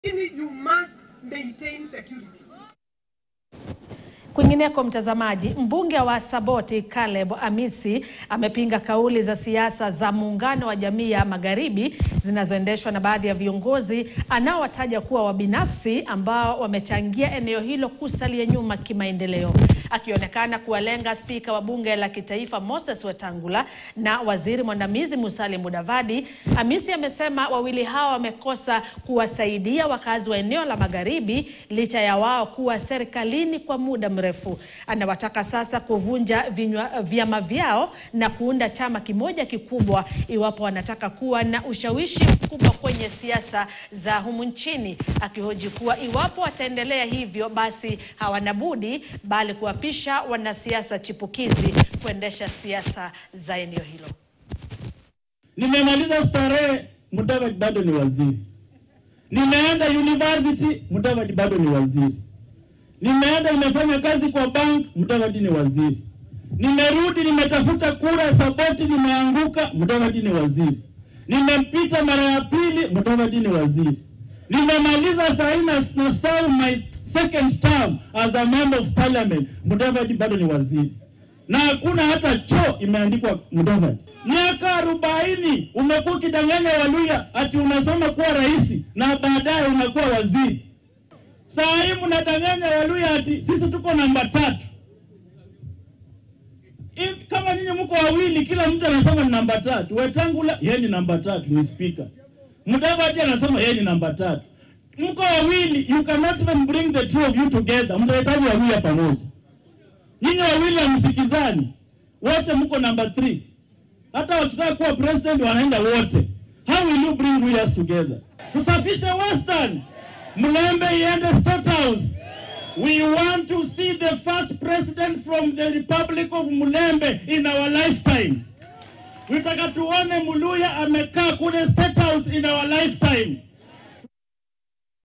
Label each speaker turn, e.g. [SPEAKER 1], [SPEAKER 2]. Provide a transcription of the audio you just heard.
[SPEAKER 1] you must maintain security.
[SPEAKER 2] Kwingineko, mtazamaji, mbunge wa Saboti Caleb Amisi amepinga kauli za siasa za muungano wa jamii ya magharibi zinazoendeshwa na baadhi ya viongozi anaowataja kuwa wabinafsi ambao wamechangia eneo hilo kusalia nyuma kimaendeleo. Akionekana kuwalenga spika wa bunge la kitaifa Moses Wetangula na waziri mwandamizi Musalia Mudavadi, Amisi amesema wawili hao wamekosa kuwasaidia wakazi wa eneo la magharibi licha ya wao kuwa serikalini kwa muda mrefu. Anawataka sasa kuvunja vinywa, vyama vyao na kuunda chama kimoja kikubwa iwapo wanataka kuwa na ushawishi mkubwa kwenye siasa za humu nchini, akihoji kuwa iwapo wataendelea hivyo basi hawana budi bali kuwapisha wanasiasa chipukizi kuendesha siasa za eneo hilo.
[SPEAKER 3] Nimemaliza starehe, Mudavadi bado ni waziri. Nimeenda university, Mudavadi bado ni waziri. Nimeenda nimefanya kazi kwa bank, Mudavadi ni waziri. Nimerudi nimetafuta kura Saboti, nimeanguka, Mudavadi ni waziri. Nimempita mara ya pili, Mudavadi ni waziri. Nimemaliza sahi na na serve my second term as a member of parliament, Mudavadi bado ni waziri, na hakuna hata choo imeandikwa Mudavadi. Miaka arobaini umekuwa ukidanganya Waluya ati unasoma kuwa rais na baadaye unakuwa waziri. Saa hii mnadanganya Waluya ati sisi tuko namba tatu. If, kama nyinyi mko wawili, kila mtu anasema ni namba tatu. Wetangula yeye ni namba tatu, ni speaker. Mudavadi anasema yeye ni namba tatu. Mko wawili, you cannot even bring the two of you together. Mtahitaji Waluya pamoja. Nyinyi wawili hamsikizani, wote mko namba 3. Hata wakitaka kuwa president wanaenda wote. How will you bring Luyas together? Tusafishe Western, Mlembe iende State House. We want to see the first president from the Republic of Mulembe in our lifetime. Tunataka tuone Muluya amekaa kule State House in our lifetime.